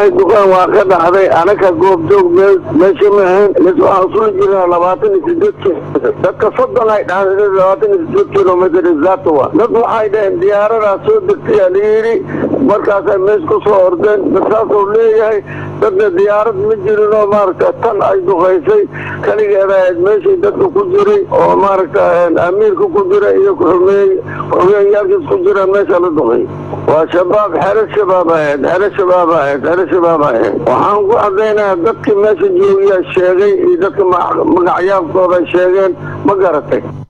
ay duqeen waa ka dhacday anaka goobjoog meesha mahayn mis waxaan usula jirnaa labaatan iyo sideed dadka soddon ay dhacday labaatan iyo sideed kilomitr zaatowa dad waxay dhaheen diyaaradaa soo degtay layidhi markaasay mees ku soo ordeen dadkaasuu leeyahay dadna diyaarad ma jirin oo maaragta tan ay duqaysay kaligeeda ahayd meeshii dadka ku jiray oo maaragta amiirka ku jira iyo kuxumeey xogeyayaalkiis ku jira meesha la duqay waa shabaab xero shabaab ahayd xero shabaab ahayd xero shabaab ahayd waxaan ku cadaynayaa dadkii meesha joogiya sheegay iyo dadka magacyaalkooda sheegeen ma garatay